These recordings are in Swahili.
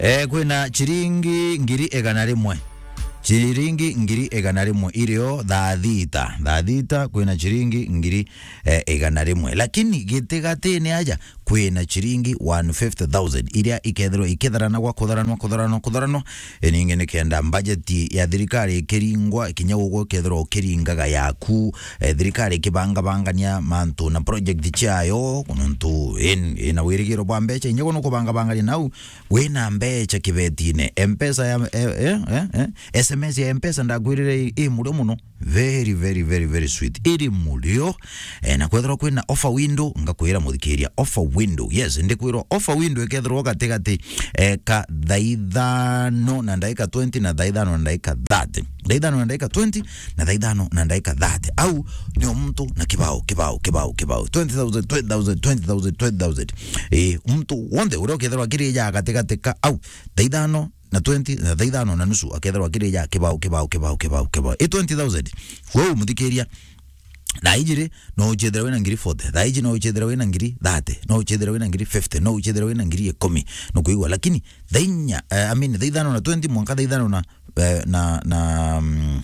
eh, kwina chiringi ngiri igana rimwe chiringi ngiri igana rimwe irio thaa thita thaa thita kwina chiringi ngiri eh, igana rimwe lakini gitigatini aja kwina chiringi 150000 iria ikethirwo ikitharana gwa kutharanwa kutharanwa kutharanwa ningi nikenda bajeti ya thirikari ikiringwa ikinya guguo ikethirwo ukiringaga yaku eh, thirikari ikibangabangania mantu na project ciayo nontu ina wirigiro bwa mbeca inya guno kubangabangania nau wina mbeca kibetine mpesa ya eh, eh, eh, eh, sms ya mpesa ndakwirire i murio muno very very very very sweet iri murio eh, na kwethirwo kwina offer window ngakwira muthikiria offer window yes ndikwirwo offer window ikethirwo gatigati eh, ka thaa ithano na ndagika 20 na thaa ithano na ndagika 30 thaa ithano na ndagika 20 na thaa ithano na ndagika 30 au nio mtu na kibao kibao kibao kibao 20000 20000 20000 20000 eh, mtu wonde uria ukethirwo akirija gatigati ka au thaa ithano na 20 na thaa ithano na nusu akethirwo akirija kibao kibao kibao kibao kibao i 20000 wewe muthikiria thaa ijiri no uchethera wina ngiri 40 thaa iji no uchethera wina ngiri 30 no uchethera wina ngiri 50 no uchethera wina ngiri ikumi no kuigwa lakini thaa inya uh, I mean thaa ithano na 20 mwanka thaa ithano na uh, na na mm,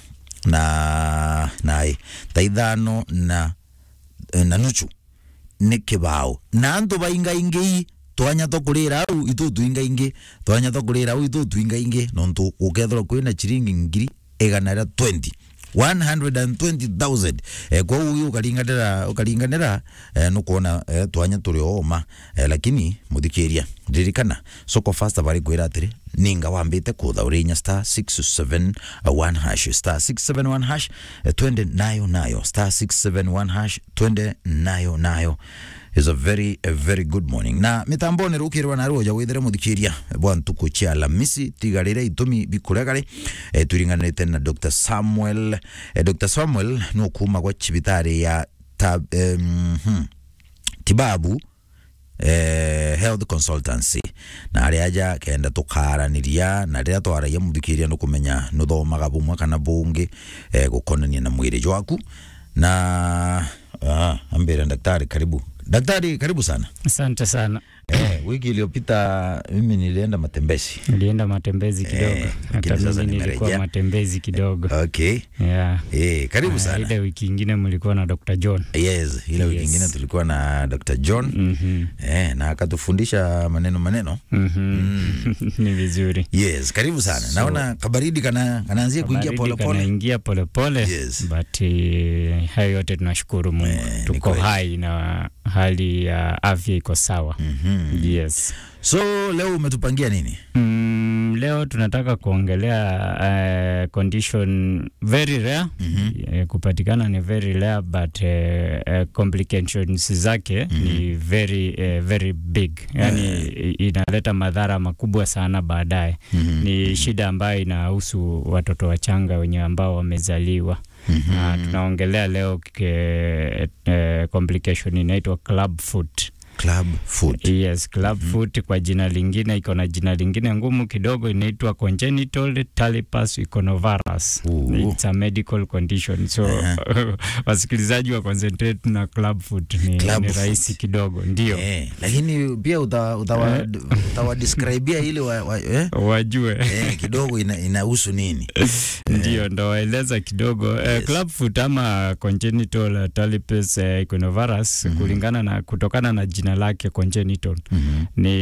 na na eh, thaa ithano na eh, na nusu nä kä bao na antå baingaingä twanya tå ra au itå tuingaingä twanya tå ra au itå tuingaingä nontå gå kethorwo kwä na ciringi ngiri igana rä 20 120,000 eh, kwa hiyo ukaringanira ukaringanira eh, nukuona eh, twanya turi oma eh, lakini muthikiria ririkana soko fasta bari kwira atiri ninga wambite kutha urinya star 671 hash star 671 hash eh, twende nayo nayo star 671 hash twende nayo nayo is a very a very good morning na mitamboni rukirwa na roja withire muthikiria bwa ntuku cia lamisi tigarire itumi bikuregari e, turinganite na Dr Samuel e, Dr Samuel no kuma gwa cibitari ya tab, um, hmm, tibabu eh, health consultancy na aria aja kenda tukaraniria na riria twaragia muthikiria no kumenya nuthomaga bumwe kana bungi eh, gukonania na mwiri jwaku na ah, ambire daktari karibu daktari karibu sana Asante sana. eh, wiki iliyopita mimi nilienda matembezi Nilienda matembezi kidogo. Eh, lakini Hata sasa mimi nilikuwa nimerejea. matembezi kidogo. okay Yeah. eh, karibu Ah, sana Ile wiki ingine mlikuwa na Dr. John. yes ile wiki Yes. ingine tulikuwa na Dr John Mhm. eh, na akatufundisha maneno maneno Mhm. Ni vizuri. yes karibu sana So- naona kabaridi kana kanaanzia kuingia Baridi polepole kanaingia polepole Yes. but eh, hayo yote tunashukuru Mungu. Eh, ni Tuko kweli. hai na hali ya afya iko sawa. Mhm. Yes. so leo umetupangia nini Mm, leo tunataka kuongelea uh, condition very rare Mhm. Eh, kupatikana ni very rare but uh, uh, complications zake ni very uh, very big yani inaleta madhara makubwa sana baadaye Mhm. ni shida ambayo inahusu watoto wachanga wenye ambao wamezaliwa na tunaongelea leo ke, uh, complication inaitwa club foot club food Yes, club foot kwa jina lingine iko na jina lingine ngumu kidogo inaitwa congenital talipes equinovarus. Ooh. It's a medical condition. So wasikilizaji wa concentrate na club foot ni, Club ni foot. rahisi kidogo ndio. eh, lakini pia utawa, utawa, utawa describea ili wa, wa, eh? Wajue eh, kidogo ina, inahusu nini ndio ndo waeleza kidogo yes. Yes. club foot ama congenital talipes eh, equinovarus kulingana na kutokana na jina lake congenital Mhm.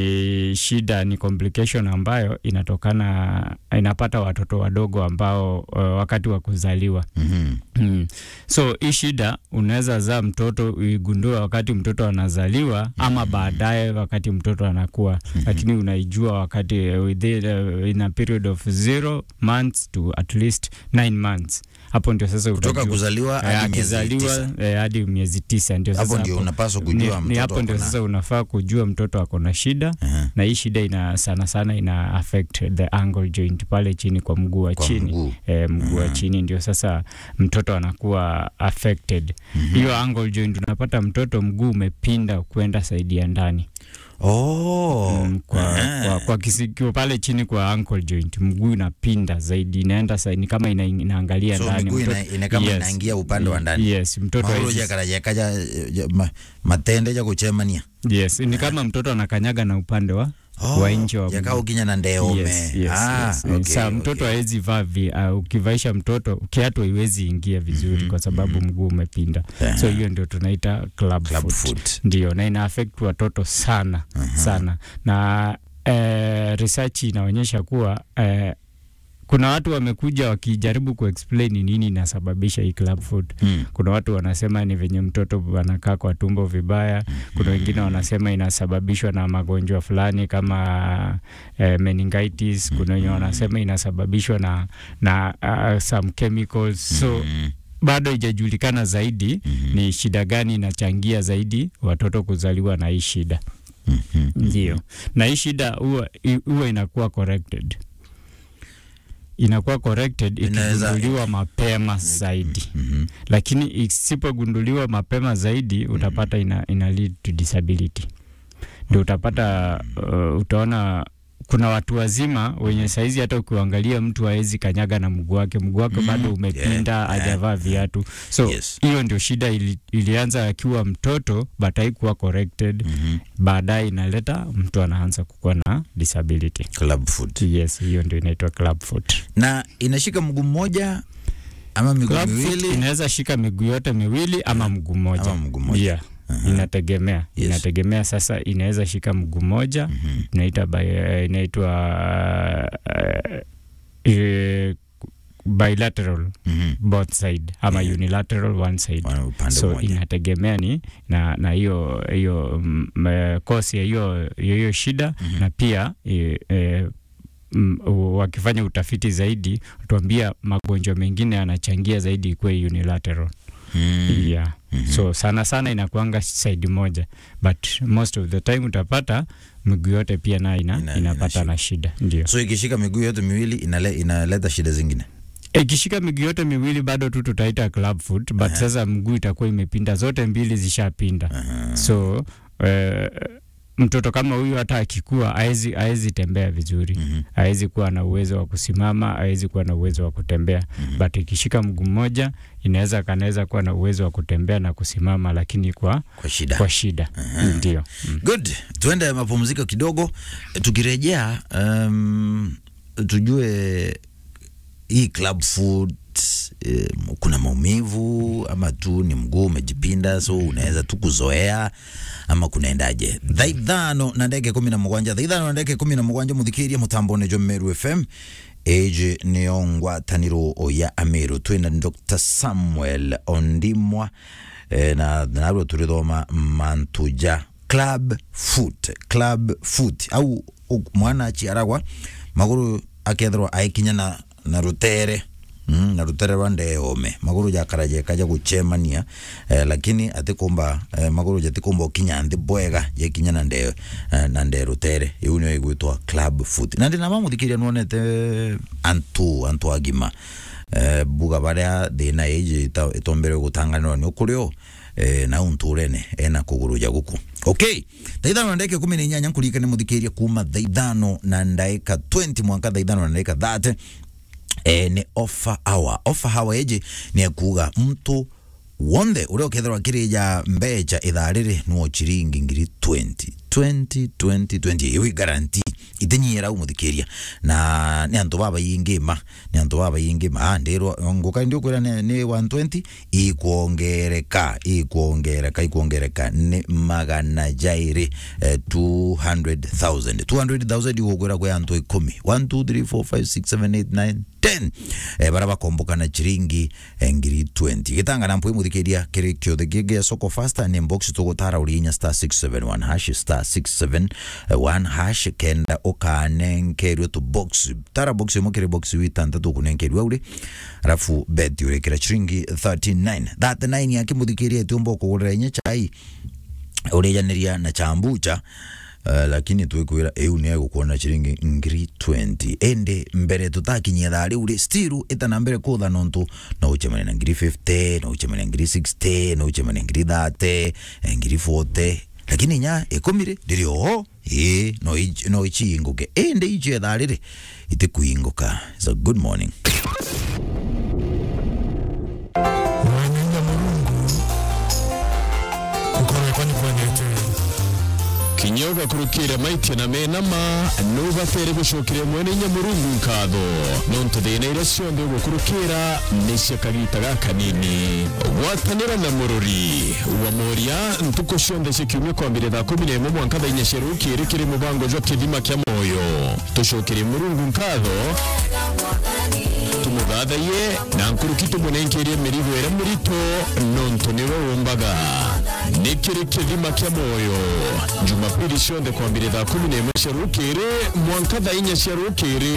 ni shida, ni complication ambayo inatokana inapata watoto wadogo ambao uh, wakati wa kuzaliwa Mhm. mm. So hii shida unaweza zaa mtoto uigundue wakati mtoto anazaliwa ama baadaye wakati mtoto anakuwa, lakini unaijua wakati uh, within, uh, in a period of zero months to at least nine months. Hapo ndio sasa kutoka utajua. kuzaliwa Eh, hadi miezi akizaliwa tisa eh, hadi miezi tisa ndio hapo sasa ndio unapaswa kujua ni, ni mtoto hapo ndio ako na- sasa unafaa kujua mtoto ako na shida Aha. na hii shida ina sana sana ina affect the ankle joint pale chini kwa mguu wa Kwa chini mguu. eh, mguu wa chini ndio sasa mtoto anakuwa affected hiyo ankle joint unapata mtoto mguu umepinda kwenda saidi ya ndani oh. mm, kwa, Ah. kwa, kwa kisikio pale chini kwa ankle joint mguu inapinda zaidi inaenda saidi ni kama ina, inaangalia so ndani miguu ina, Mtoto- ina kama Yes. inaingia upande wa ndani yes mtoto mauro hawezi- jakaraja kaja ja- ma, matende ja kuchemania yes ni kama mtoto anakanyaga na upande wa Oh, wa nje wa jaka mguu. ukinya na ndeome Yes, yes, ah, yes. okay, Sa mtoto okay. hawezi vaa vi, uh, ukivaisha mtoto kiatu haiwezi ingia vizuri kwa sababu mguu umepinda. Aha. So hiyo ndio tunaita club, Club foot. foot. Ndio, na ina affect watoto sana sana, na eh, research inaonyesha kuwa eh, kuna watu wamekuja wakijaribu kuexplain ni nini inasababisha hii club foot. Mm. Kuna watu wanasema ni venye mtoto anakaa kwa tumbo vibaya. Kuna wengine wanasema inasababishwa na magonjwa fulani kama eh, meningitis. Kuna wenye wanasema inasababishwa na, na uh, some chemicals so Mm. bado haijajulikana zaidi ni shida gani inachangia zaidi watoto kuzaliwa na hii shida. Mhm. Ndio, na hii shida huwa huwa inakuwa corrected, inakuwa corrected Inaweza- ikigunduliwa mapema zaidi, Mhm. lakini isipogunduliwa mapema zaidi utapata ina, ina lead to disability. Ndio utapata uh, utaona kuna watu wazima wenye saizi hata ukiangalia mtu hawezi kanyaga na mguu wake, mguu wake Mm, bado umepinda, yeah, hajavaa yeah, viatu. So Yes. hiyo ndio shida ili, ilianza akiwa mtoto but haikuwa corrected Mhm. baadaye inaleta mtu anaanza kukuwa na disability. Club foot. Yes, hiyo ndio inaitwa club foot. na inashika mguu mmoja ama miguu Club foot miwili inaweza shika miguu yote miwili ama mguu mmoja. ama mguu mmoja Yeah. Inategemea, Yes. inategemea. Sasa inaweza shika mguu mmoja Mhm. inaita bi- inaitwa uh, uh, bilateral Mhm. both side ama Yeah. unilateral one side. Wa- upande so mmoja inategemea ni na na hiyo hiyo mm, eh, kosi ya hiyo hiyo hiyo shida Mhm. na pia eh, eh, mm, u- wakifanya utafiti zaidi tuambia magonjwa mengine yanachangia zaidi ikuwe unilateral Mm. yeah. Mhm. so sana sana inakuanga side moja but most of the time utapata miguu yote pia nayo ina, Ina- inapata ina na shida ndio so ikishika miguu yote miwili inale, inaleta shida zingine ikishika miguu yote miwili bado tu tutaita club foot but sasa mguu itakuwa imepinda zote mbili zishapinda Aha. so eh, mtoto kama huyu hata akikua haezi haezi tembea vizuri Mhm. haezi kuwa na uwezo wa kusimama haezi kuwa na uwezo wa kutembea Mhm. but ikishika mguu mmoja inaweza kanaweza kuwa na uwezo wa kutembea na kusimama lakini kwa, kwa shida kwa shida ndio mm. good tuende mapumziko kidogo tukirejea um, tujue hii club foot eh, kuna maumivu ama tu ni mguu umejipinda so unaweza tu kuzoea ama kunaendaje thaithano na ndege kumi na mugwanja thaithano na ndege kumi na mugwanja muthikiria mutambone jo meru fm age niyo ngwataniro ya amiru twina dr samuel ondimwa eh, na narwo turithoma mantuja club foot club foot au u- mwana aciaragwa maguru akethirwa aikinya na, na rutere Mm, na rutere rwa ndeome maguru jakaraje kaja gucemania eh, lakini atikumba eh, maguru jatikumba ukinya nthi bwega jekinya na nde eh, na nde rutere iu nio igwitwa club foot na ndina mamuthikiria nuonete antu antu agima eh, buga baria thina iji itombere gutanganirwa ni ukurio eh, na unturene ena kuguru ja guku okay thaithano na ndeke kumi na inyanya nkurikane muthikiria kuma thaithano na ndaika 20 mwanka thaithano na ndaika 30 eh, ni offer hour offer hour iji ni ekuga mtu wothe uria ukethirwa akirija mbeca ithaa riri nuo chiringi ngiri 20 20 20 20 iwi guarantee itinyira u muthikiria na ni antu baba yingima ni antu baba yingima ah ndirwa nguka ndio kwira ni, ni 120 ikuongereka ikuongereka ikuongereka ni magana jairi eh, 200,000 200,000 igukwira kwi antu ikumi 1 2 3 4 5 6 7 8 9 10 eh, bara bakomboka na chiringi eh, ngiri 20 gitangana mpwi muthikiria kiri kiothe gige soko faster ni box tugutara urinya star 671 hash star 671 hash kenda ukanenkerwe tu box tara box imwe kiri box witantatu kunenkerwe uri arafu beti urekera chiringi 39 39 yake muthikiria itiumba kugurira inya chai urijanĩria na chambucha Uh, lakini twikwira iu ni egukuona chiringi ngiri 20 ende mbere tutakinyia thaa riu ri stiru itana mbere kutha nontu no uchemane na ngiri 50 no uchemane na ngiri 60 no uchemane na ngiri 30 eh, ngiri 40 lakini nya ikumire ndiri oho ii no ich- no ichiinguke ende ichie thaa riri itikuinguka so good morning Wanenda Mulungu kukorwa kwani kwenete kinya ugakurukira maite na menama nubatere gucukire mwene nyamurungu nkatho nontu thina iria cionthe ugukurukira nicio kagita gaka nini gwatanira na mururi wa moria ntuku cionthe cikiumia kwambire thaa kumi na imwe mwanka thaa inya cia rukiri kiri mubango jwa kithima kia moyo tucukire murungu nkatho tumuthathaie na nkuruki tumunenkeirie mirigo ĩrĩa mĩritũ nontu nĩwe ũmbaga nĩ kĩrĩ kĩthima kĩa moyo jumapili cionthe kwambire thaa kumi na ĩmwe cia rũkĩrĩ mwanka thaa inya cia rũkĩrĩ